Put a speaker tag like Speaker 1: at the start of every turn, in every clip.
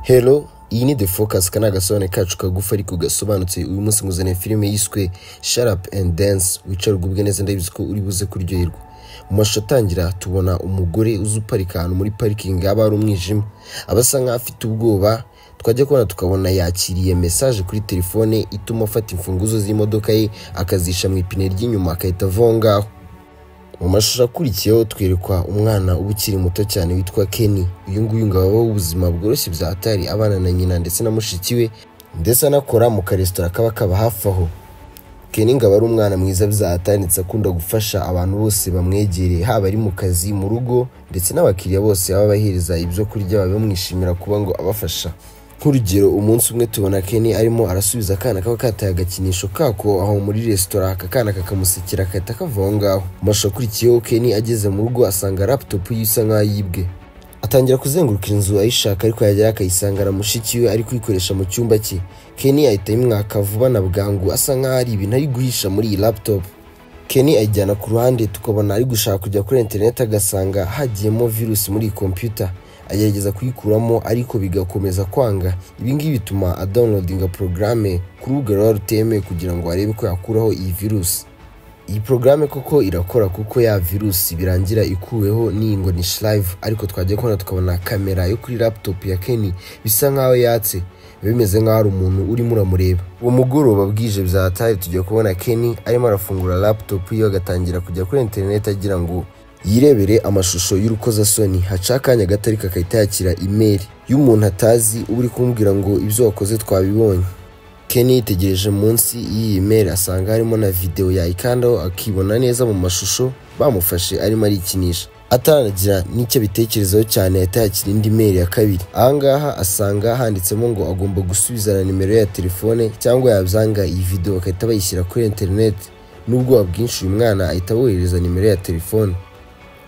Speaker 1: hello iyi ni the focus aka ni agasobanuro kacu kagufi ariko gasobanutse uyu munsi muzaniye filime yiswe sharapu endi dance wicara ugubwe neza ndabizi ko uri buze kuryoherwa mu mashusho atangira tubona umugore uzi uparika ahantu muri parikingi haba hari umwijima aba asa nk'aho afite ubwoba twajya kubona tukabona yakiriye mesaje kuri telefone ituma afata imfunguzo z'imodoka ye akazisha mu ipine ry'inyuma agahita avaho ngaho mu mashusho akurikiyeho twerekwa umwana uba ukiri muto cyane witwa Kenny uyu nguyu ngo abaho ubuzima bworoshye bya hatari abana na nyina ndetse na mushiki we ndetse anakora mu karesitora kaba kaba hafi aho Kenny ngo aba ari umwana mwiza bya hatari ndetse akunda gufasha abantu bose bamwegereye haba ari mu kazi mu rugo ndetse n'abakiriya bose baba bahereza ibyo kurya baba bamwishimira kuba ngo abafasha nk'urugero umunsi umwe tubona Kenny arimo arasubiza akana kaba kataye agakinisho kako aho muri resitora aka kana kakamusekera kahita kava aho ngaho Mu mashusho akurikiyeho Kenny ageze mu rugo asanga laptop ye isa nk'aho yibwe atangira kuzenguruka inzu ayishaka ariko yagera akayisangana mushiki we ari kuyikoresha mu cyumba cye Kenny ahita ayimwaka vuba na bwangu asa nk'aho ari ibintu ari guhisha muri iyi laptop Kenny ayijyana ku ruhande tukabona ari gushaka kujya kuri interineti agasanga hagiyemo virusi muri iyi kompiyuta agerageza kuyikuramo ariko bigakomeza kwanga ibi ngibi bituma adawunilodinga porogaramu ku rubuga ruba rutemewe kugira ngo arebe ko yakuraho iyi virusi iyi porogaramu koko irakora kuko ya virusi birangira ikuweho n'iyi ngo ni shirayivu ariko twajya kubona tukabona kamera yo kuri laputopu ya Kenny bisa nk'aho yatse biba bimeze nk'aho ari umuntu urimo uramureba uwo mugoroba bwije bya hatari tujya kubona Kenny arimo arafungura laputopu ye agatangira kujya kuri interineti agira ngo yirebere amashusho y'urukozasoni haca akanya gato ariko agahita yakira imeri y'umuntu atazi uba uri kumubwira ngo ibyo wakoze twabibonye Kenny yitegereje munsi y'iyi meri asanga harimo na videwo yayikandaho akibona neza mu mashusho bamufashe arimo arikinisha ataragira n'icyo abitekerezaho cyane ahita yakira indi meri ya kabiri ahangaha asanga handitsemo ngo agomba gusubiza na nimero ye ya telefone cyangwa yabyanga iyi videwo bagahita bayishyira kuri interineti n'ubwoba bwinshi uyu mwana ahita aboherereza nimero ye ya telefone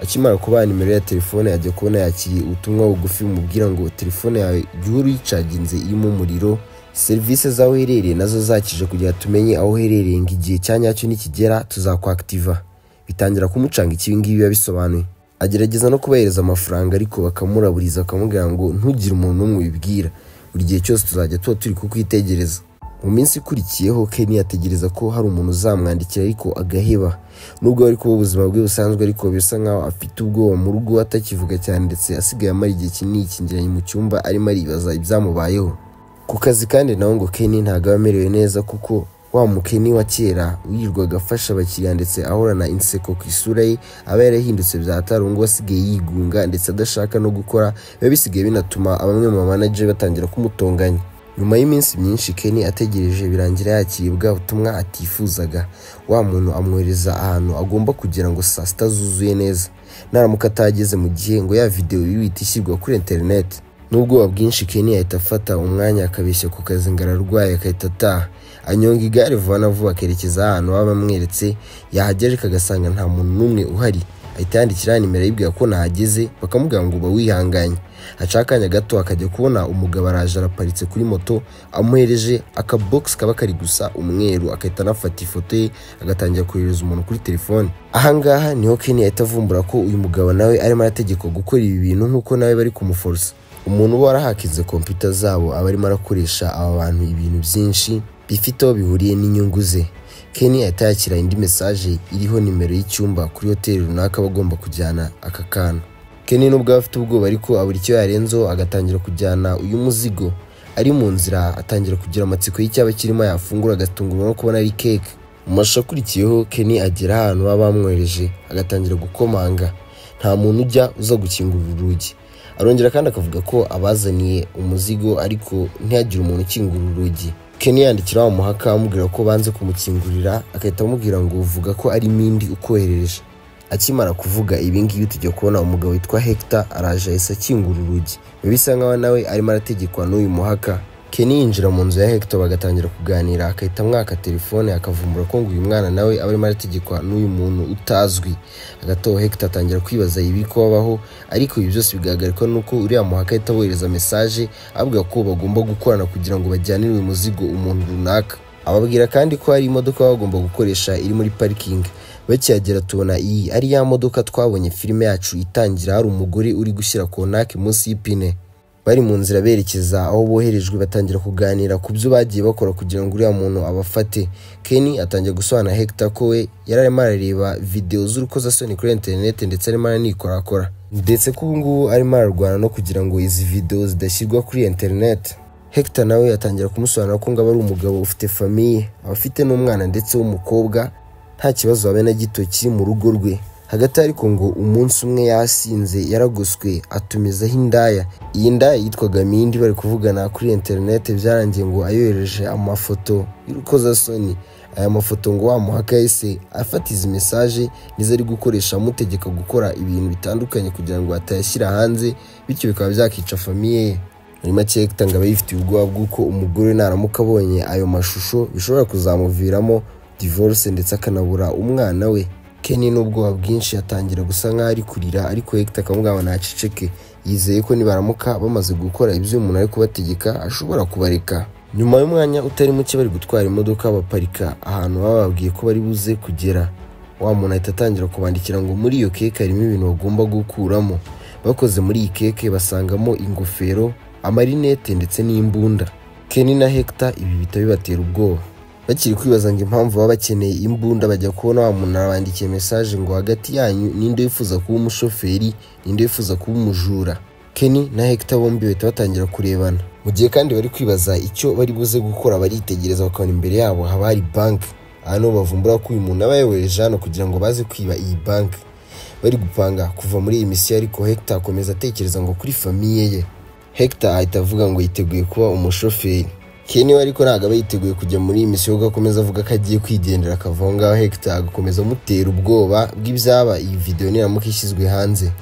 Speaker 1: akimara kubaha nimero ya telefone ajya kubona yakiriye ubutumwa bugufi bumubwira ngo telefone yawe jya uhora uyicaginze irimo umuriro serivisi z'aho uherereye nazo zakije kugira tumenye aho uherereye ngo igihe cya nyacyo nikigera tuzakwakitiva bitangira kumucanga ikibi ngibi biba bisobanuye agerageza no kubahereza amafaranga ariko bakamuraburiza bakamubwira ngo ntugire umuntu n'umwe ubibwira buri gihe cyose tuzajya tuba turi kukwitegereza mu minsi ikurikiyeho Kenny ategereza ko hari umuntu uzamwandikira ariko agaheba nubwo ari kuba ubuzima bwe busanzwe ariko bisa nkaho afite ubwoba mu rugo atakivuga cyane ndetse asigaye amara igihe kinini yikingiranye mu cyumba arimo aribaza ibyamubayeho ku kazi kandi nawe ngo Kenny ntabwo aba amerewe neza kuko wa mukeni wa kera wirirwaga afasha abakiriya ndetse ahorana inseko ku isura ye aba yarahindutse bya tarungu asigaye yigunga ndetse adashaka no gukora biba bisigaye binatuma bamwe mu manager batangira kumutonganya nyuma y'iminsi myinshi Kenny ategereje birangira yakiribwa ubutumwa atifuzaga wa muntu amwohereza ahantu agomba kugira ngo saa sita zuzuye neza naramuka atageze mu gihe ngo ya videwo yihita ishyirwa kuri interineti n'ubwoba bwinshi Kenny ahita afata umwanya akabeshya ku kazi ngo ararwaye agahita ataha anyonga igare vuba na vuba akerekeza ahantu baba bamweretse yahagera ariko agasanga nta muntu n'umwe uhari ahita yandikira nimero yibwira ko nahageze bakamubwira ngo uba wihanganye haca akanya gato akajya kubona umugabo araje araparitse kuri moto amuhereje akabogisi kaba kari gusa umweru agahita anafata ifoto ye agatangira kohereza umuntu kuri telefone ahangaha niho Kenny ahita avumbura ko uyu mugabo nawe arimo arategekwa gukora ibi bintu nk'uko nawe bari kumuforosa umuntu uba warahakinze kompiyuta zabo aba arimo arakoresha aba bantu ibintu byinshi bifite aho bihuriye n'inyungu ze Kenny ahita yakira indi mesaje iriho nimero y'icyumba kuri hoteli runaka bagomba kujyana aka kana Kenny nubwo afite ubwoba ariko abura icyo yarenzeho agatangira kujyana uyu muzigo ari mu nzira atangira kugira amatsiko y'icyaba kirimo yafungura agatungurwa no kubona ari keke mu mashusho akurikiyeho Kenny agera ahantu baba bamwohereje agatangira gukomanga nta muntu ujya uza gukingurira urugi arongera kandi akavuga ko abazaniye umuzigo ariko ntihagire umuntu ukingura urugi Kenny yandikira wa muhaka amubwira ko banze kumukingurira agahita amubwira ngo uvuga ko ari Mindi ukoherereje akimara kuvuga ibi ngibi tujya kubona umugabo witwa Hector araje ahise akingura urugi bisa nkaho nawe arimo arategekwa n'uyu muhaka Kenny yinjira mu nzu ya Hector bagatangira kuganira akahita amwaka telefone akavumbura ko ngo uyu mwana nawe aba arimo arategekwa n'uyu muntu utazwi agataho Hector atangira kwibaza ibi ko babaho ariko ibi byose bigaragarwa nuko uriya muhaka ahita abohereza mesaje avuga ko bagomba gukorana kugira ngo bajyanire uyu muzigo umuntu runaka ababwira kandi ko hari imodoka baba bagomba gukoresha iri muri parikingi bakihagera tubona iyi ari ya modoka twabonye filime yacu itangira hari umugore uri gushyira kontake munsi y'ipine bari mu nzira berekeza aho boherejwe batangira kuganira ku byo bagiye bakora kugira ngo uriya muntu abafate ken atangira gusobanura hegita ko we yari arimo arareba videwo z'urukozasoni kuri interineti ndetse arimo aranikorakora ndetse ko ubu ngubu arimo ararwana no kugira ngo izi videwo zidashyirwa kuri interineti hegita nawe atangira kumusobanura ko ngabo ari umugabo ufite famiye aba afite n'umwana ndetse w'umukobwa nta kibazo habe na gito kiri mu rugo rwe hagati ariko ngo umunsi umwe yasinze yaragoswe atumizaho indaya iyi ndaya yitwaga mindi bari kuvugana kuri interineti byarangiye ngo ayohereje amafoto y'urukozasoni aya mafoto ngo wa muhaka yahise afata izi mesaje nizo ari gukoresha amutegeka gukora ibintu bitandukanye kugira ngo atayashyira hanze bityo bikaba byakica famiye ye muri make tanga aba yifitiye ubwoba bw'uko umugore naramuka abonye ayo mashusho bishobora kuzamuviramo divorce ndetse akanabura umwana we Ken n'ubwoba bwinshi atangira gusa nk'aho ari kurira ariko Hector akamugamba ntaceceke yizeye ko nibaramuka bamaze gukora ibyo umuntu ari kubategeka ashobora kubareka nyuma y'umwanya utari muke bari gutwara imodoka baparika ahantu baba bababwiye ko bari buze kugera wa muntu ahita atangira kubandikira ngo muri iyo keke harimo ibintu bagomba gukuramo bakoze muri iyi keke basangamo ingofero amarinete ndetse n'imbunda Ken na Hector ibi bihita bibatera ubwoba bakiri kwibaza ngo impamvu baba bakeneye imbunda bajya kubona wa muntu arabandikiye mesaje ngo hagati yanyu ninde wifuza kuba umushoferi ninde wifuza kuba umujura Ken na Hector bombi bahita batangira kurebana mu gihe kandi bari kwibaza icyo bari buze gukora baritegereza bakabona imbere yabo haba hari banki aha niho bavumbura ko uyu muntu aba yayohereje hano kugira ngo baze kwiba iyi banki bari gupanga kuva muri iyi misiyo ariko Hector akomeza atekereza ngo kuri famiye ye Hector ahita avuga ngo yiteguye kuba umushoferi Ken we ariko ntabwo aba yiteguye kujya muri iyi misiyo kuko akomeza avuga ko agiye kwigendera akava aho ngaho Hector agakomeza amutera ubwoba bw'ibyaba iyi videwo niramuka ishyizwe hanze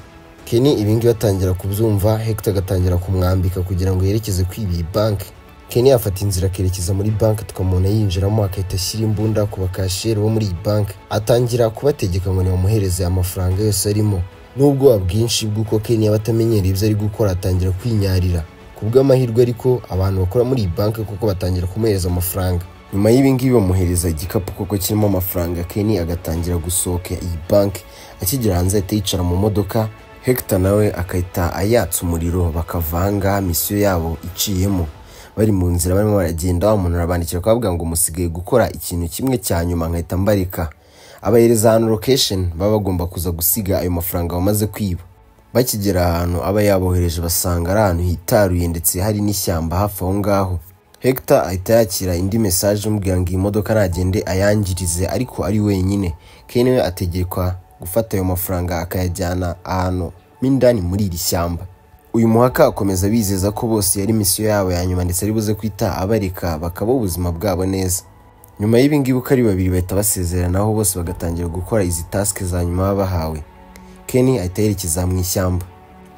Speaker 1: Ken ibi ngibi atangira kubyumva Hector agatangira kumwambika kugira ngo yerekeze kwiba iyi banki Ken yafata inzira akerekeza muri banki tukamubona yinjiramo agahita ashyira imbunda ku bakashiyeri bo muri iyi banki atangira kubategeka ngo nibamuhereze amafaranga yose arimo n'ubwoba bwinshi bw'uko Ken yaba atamenyereye ibyo ari gukora atangira kwinyarira ku bw'amahirwe ariko abantu bakora muri iyi banki kuko batangira kumuhereza amafaranga nyuma y'ibi ngibi bamuhereza igikapu kuko kirimo amafaranga Ken agatangira gusohoka iyi banki akigera hanze ahita yicara mu modoka Hector nawe agahita ayatsa umuriro bakava ahangaha misiyo yabo iciyemo bari mu nzira barimo baragenda umuntu arabandikira akavuga ngo musigaye gukora ikintu kimwe cya nyuma nkahita mbareka abahereza ahantu location baba bagomba kuza gusiga ayo mafaranga bamaze kwiba bakigera ahantu aba yabohereje basanga ari ahantu hitaruye ndetse hari n'ishyamba hafi aho ngaho Hector ahita yakira indi mesaje umubwira ngo iyi modoka nagende ayangirize ariko ari wenyine Ken we ategekwa gufata ayo mafaranga akayajyana ahantu mo indani muri iri shyamba uyu muhaka akomeza bizeza ko bose yari misiyo yabo ya nyuma ndetse ari buze kwita abareka bakabaho ubuzima bwabo neza nyuma y'ibi ngibi uko ari babiri bahita basezeranaho bose bagatangira gukora izi tasike za nyuma baba bahawe Ken ahita yerekeza mu ishyamba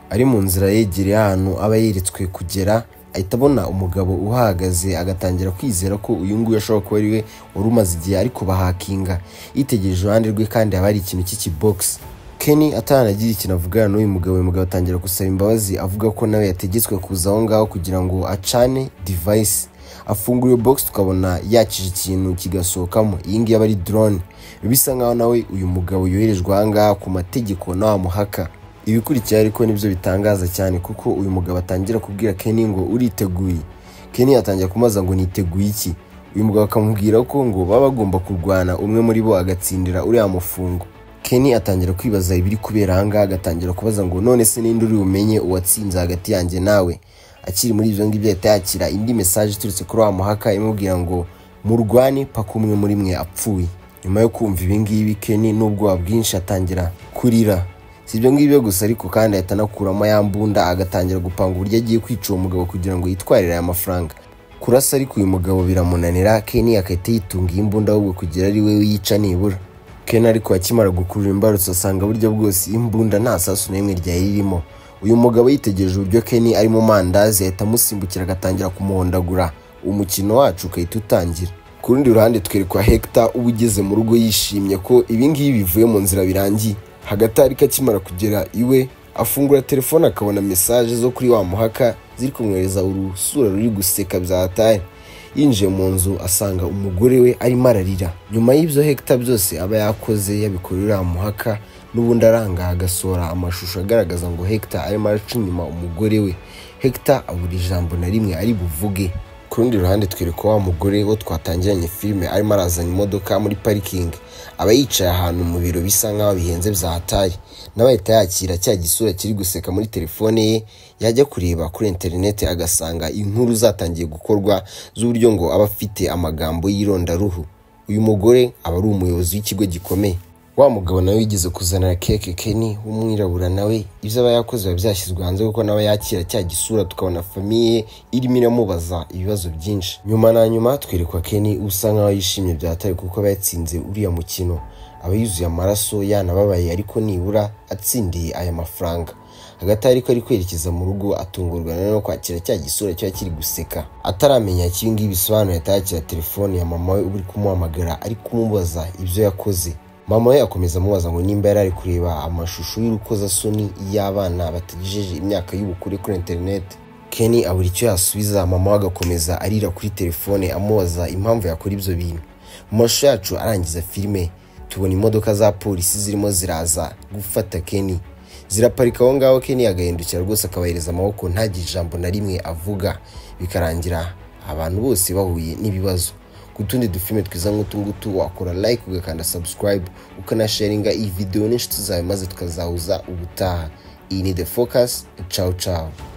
Speaker 1: ari mu nzira yegereye ahantu aba yeretswe kugera ahita abona umugabo uhahagaze agatangira kwizera ko uyu nguyu ashobora kuba ari we wari umaze igihe ariko bahakinga yitegereje iruhande rwe kandi haba hari ikintu cy'ikibogisi Ken atanagira ikintu avugana n'uyu mugabo uyu mugabo atangira gusaba imbabazi avuga ko nawe yategetswe kuza aho ngaho kugira ngo acane divayisi afungura iyo bogisi tukabona yakije ikintu kigasohokamo iyi ngiyi aba ari drone bisa nkaho nawe uyu mugabo yoherejwe ahangaha ku mategeko nawe muhaka ibikurikira ariko nibyo bitangaza cyane kuko uyu mugabo atangira kubwira Ken ngo uriteguye Ken atangira kumaza ngo niteguye iki uyu mugabo akamubwira ko ngo baba bagomba kurwana umwe muri bo agatsindira uriya mufungo Ken atangira kwibaza ibiri kubera ahangaha agatangira kubaza ngo none se ninde uri bumenye uwatsinze hagati yanjye nawe akiri muri ibyo ngibyo yahita yakira indi mesaje iturutse kuri wa muhaka imubwira ngo murwane paka umwe muri mwe apfuye nyuma yo kumva ibi ngibi Ken n'ubwoba bwinshi atangira kurira si ibyo ngibyo gusa ariko kandi ahita anakuramo ya mbunda agatangira gupanga uburyo agiye kwica uwo mugabo kugira ngo yitwarire aya mafaranga kurasa ariko uyu mugabo biramunanira Ken agahita yitunga iyi mbunda ahubwo kugira ari we wiyica nibura Ken ariko akimara gukurura imbarutso asanga buryo bwose imbunda nta sasu n'imwe ryari ririmo uyu mugabo yitegereje uburyo Ken ari mu mandazi ahita amusimbukira agatangira kumuhondagura umukino wacu ukahita utangira ku rundi ruhande twerekwa Hector uba ugeze mu rugo yishimye ko ibi ngibi bivuye mu nzira birangiye hagati ariko akimara kugera iwe afungura telefone akabona mesaje zo kuri wa muhaka ziri kumwohereza urusura ruri guseka byatari yinjiye mu nzu asanga umugore we arimo ararira nyuma y'ibyo Hector byose aba yakoze yabikorera muhaka n'ubundi aranga agasohora amashusho agaragaza ngo Hector arimo araca inyuma umugore we hegita abura ijambo na rimwe ari buvuge ku rundi ruhande twereka wa mugore wo twatangiranye filime arimo arazana imodoka muri parikingi aba yicaye ahantu mu biro bisa nk'aho bihenze byahataye n'abahita yakira cya gisura kiri guseka muri telefone ye yajya kureba kuri interineti agasanga inkuru zatangiye gukorwa z'uburyo ngo aba afite amagambo y'irondaruhu uyu mugore aba ari umuyobozi w'ikigo gikomeye wa mugabo nawe yigeze kuzanira keke keni w'umwirabura nawe ibyo aba yakoze biba byashyizwe hanze kuko nawe yakira cya gisura tukabona famiye irimo iramubaza ibibazo byinshi nyuma na nyuma twerekwa keni usa nkaho yishimye byataye kuko aba yatsinze uriya mukino aba yuzuye amaraso yanababaye ariko nibura atsindiye aya mafaranga hagati ariko ari kwerekeza mu rugo atungurwa no kwakira cya gisura kiba kiri guseka ataramenya icyo ibi ngibi bisobanuye atayakira telefone ya mama we uba uri kumuhamagara ari kumubaza ibyo yakoze mama we akomeza amubaza ngo nimba yari ari kureba amashusho y'urukozasoni y'abana batagejeje imyaka y'ubukure kuri interineti keni abura icyo yasubiza mama we agakomeza arira kuri telefone amubaza impamvu yakora ibyo bintu mu mashusho yacu arangiza filime tubona imodoka za polisi zirimo ziraza gufata keni ziraparika aho ngaho keni agahindukira rwose akabahereza amaboko ntagire ijambo na rimwe avuga bikarangira abantu bose bahuye n'ibibazo ku tundi dufilime twiza nk'utu ngutu wakora like ugakanda subscribe ukanasharinga iyi video n'inshuti zawe maze tukazahuza ubutaha iyi ni the focus ciao ciao